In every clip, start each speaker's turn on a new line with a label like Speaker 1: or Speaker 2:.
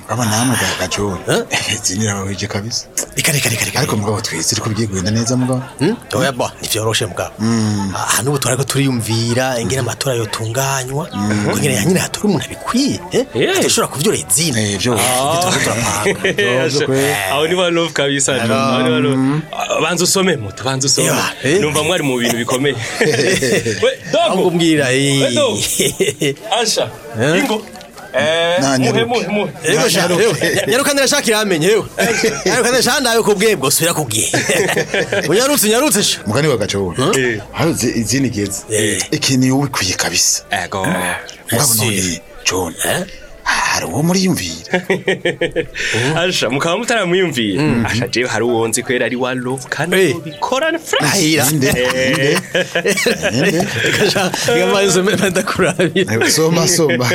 Speaker 1: aba namwe ga- gajoni zini irabaweje kabisa
Speaker 2: reka reka reka reka
Speaker 1: ariko mugabo twese ariko bigiye kugenda neza mugabo
Speaker 2: Hmm? oya bo ntivyoroshe mugabo aha n'ubu turariko turiyumvira ingene amatora yotunganywa ngo ngene nyine hatora umuntu abikwiye eh?
Speaker 3: Eh.
Speaker 2: adashobora kuvyora izina
Speaker 1: Eh, vyo
Speaker 2: turiko turapanga
Speaker 3: Asha, aho ni ba love kabisa John, aho ni ba love. Ah, banza usome moto banza usome
Speaker 2: Yeah, eh.
Speaker 3: numva mwari mu bintu bikomeye we
Speaker 2: ahubwo
Speaker 3: dogo
Speaker 2: mbwira
Speaker 3: we dogo
Speaker 2: eh.
Speaker 3: asha ingo eh
Speaker 1: Na,
Speaker 3: muhe
Speaker 1: nyaruke.
Speaker 3: muhe muhe
Speaker 2: Ego sha, ewe, nyaruka ndashaka iramenye yewe nyaruka ndashaka ndawe kubwiye bwo subira kubwiye unyarutse unyarutse sha
Speaker 1: mugani wa gajoni
Speaker 3: Eh.
Speaker 1: hano zi- izini geze
Speaker 2: Eh.
Speaker 1: ikintu iyo ubikwiye kabisa
Speaker 3: ego
Speaker 1: mugabo
Speaker 2: Ese.
Speaker 1: none john hari uwo muriyumvira
Speaker 3: asha mukaba mutaramwiyumvira asha jewe hari uwo nzi kwera ari wa love kandi
Speaker 2: Eh.
Speaker 3: bikorana fresh
Speaker 2: ahira
Speaker 1: ninde ninde ninde
Speaker 2: reka sha reka mbaye usome ndakurabira
Speaker 1: Eh, soma soma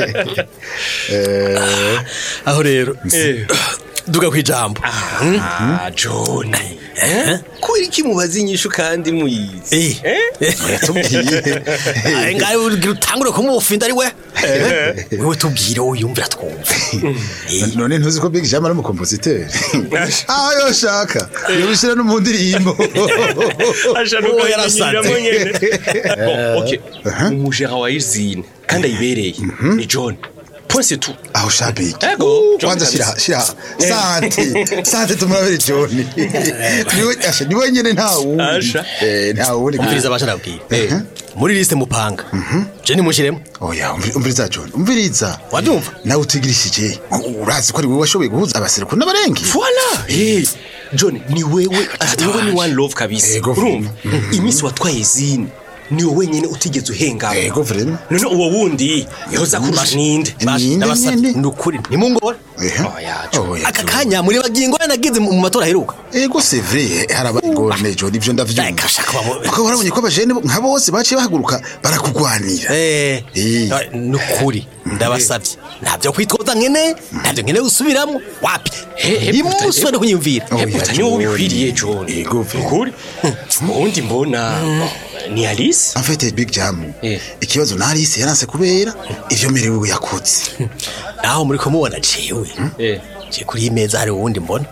Speaker 1: Eh,
Speaker 2: aho rero
Speaker 3: Eh.
Speaker 2: duga kwijambo
Speaker 3: ah John eh ko iki mubaza inyishu kandi muyizi
Speaker 2: eh
Speaker 1: yatubwiye
Speaker 2: Aye, ngaye ugira utangure kumufinda ari we wewe tubwire uyumvira twumva
Speaker 1: none ntuzi ko big jam ari umukompositeri aho yoshaka yobishyira no mu ndirimbo
Speaker 3: asha
Speaker 2: Oh,
Speaker 3: nuko
Speaker 2: yarasanze.
Speaker 3: yarasanze nyene bon ok umujera wa izine kandi ayibereye ni John point c'est tout
Speaker 1: aho shabiki
Speaker 3: Ego, John
Speaker 1: kwanza
Speaker 3: kabisa.
Speaker 1: shira shira sante sante tumurabere john niwe asha niwe nyene nta wundi
Speaker 3: Asha.
Speaker 1: eh nta wundi
Speaker 2: umviriza abasha nabwira muri liste mupanga je nimushiremo
Speaker 1: oya umvi- umviriza john umviriza
Speaker 2: wabyumva
Speaker 1: nawe utigirishije urazi ko ari wowe washoboye guhuza abaseruko n'abarengi
Speaker 3: Voilà. Hey, John ni wewe ati wewe ni one love kabisa.
Speaker 1: Ego,
Speaker 3: Urumva? Iminsi watwaye zine ni wowe wenyine utigeze uhengama.
Speaker 1: Ego, vrema.
Speaker 3: None uwo wundi yoza kurusha ninde?
Speaker 1: Ninde,
Speaker 2: ndabasabye
Speaker 1: ninde?
Speaker 2: ni ukuri nimungore
Speaker 1: Ehe.
Speaker 3: Oya, John.
Speaker 1: Oya,
Speaker 2: aka
Speaker 1: John.
Speaker 2: kanya muri bagingo nagize mu matora aheruka
Speaker 1: ego c'est vrai harabaye ingorane john ivyo ndavyumva
Speaker 2: Reka shaka bamu-
Speaker 1: kuko warabonye ko abajene bo- nka bose baciye bahaguruka barakugwanira
Speaker 2: Eh,
Speaker 1: Eh.
Speaker 2: ni ukuri ndabasabye ntabyo kwitwaza nkene ntabyo nkene gusubiramo wapi
Speaker 3: He- he,
Speaker 2: imuswe no kunyumvira
Speaker 1: Oya,
Speaker 3: Hebuta niwe
Speaker 1: John.
Speaker 3: ubikwiriye John.
Speaker 1: Ego, vrema.
Speaker 3: Ukuri? Uwundi mbona ni Alice?
Speaker 1: en fait big jam
Speaker 3: Eh.
Speaker 1: ikibazo na Alice yaranse kubera ivyo merewe yakutse
Speaker 2: naho muri kumubona jewe
Speaker 3: Eh.
Speaker 2: je kuri iyi meza hari uwundi mbona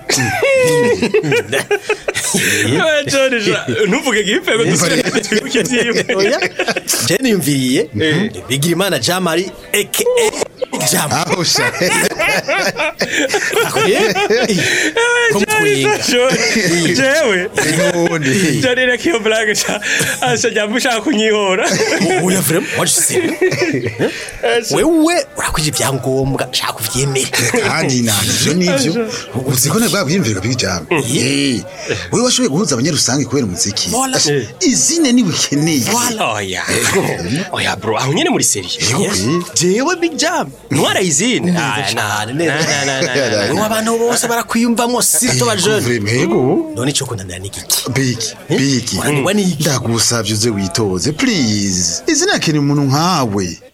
Speaker 3: Oya, John, ja, ntuvuge gipfe ngo dusubire twibuke ivy'iwe.
Speaker 2: oya je niyumviriye bigira imana jamari aka jam
Speaker 1: aho sha
Speaker 2: kumutwenga
Speaker 3: John, jewe
Speaker 1: nubundi
Speaker 3: John reka iyo blague ca asha jamba ushaka kunyihora.
Speaker 2: oya vrema wajise wewe urakwije ibyangombwa shaka uvyemere
Speaker 1: kandi nani ivyo nivyo uzi ko nabwo bwiyumvira big jam eh wewe washoboye guhuza abanyarusange kubera umuziki
Speaker 2: Voilà.
Speaker 1: Asha, izine ni wikeneye
Speaker 3: Oya. Oya bro, aho nyene muri serie.
Speaker 1: Ego, eh.
Speaker 3: Jewe Big Jam. Ntwara izine.
Speaker 2: neza cyane neza
Speaker 3: Na, na, na, na, na.
Speaker 2: wewe abantu bose barakwiyumvamo sito bajene
Speaker 1: Vrema, ego
Speaker 2: none ico kundanira n'igiki
Speaker 1: big big
Speaker 2: Wananirwa n'iki?
Speaker 1: ndagusavye uze witoze please izina akeneye umuntu nkawe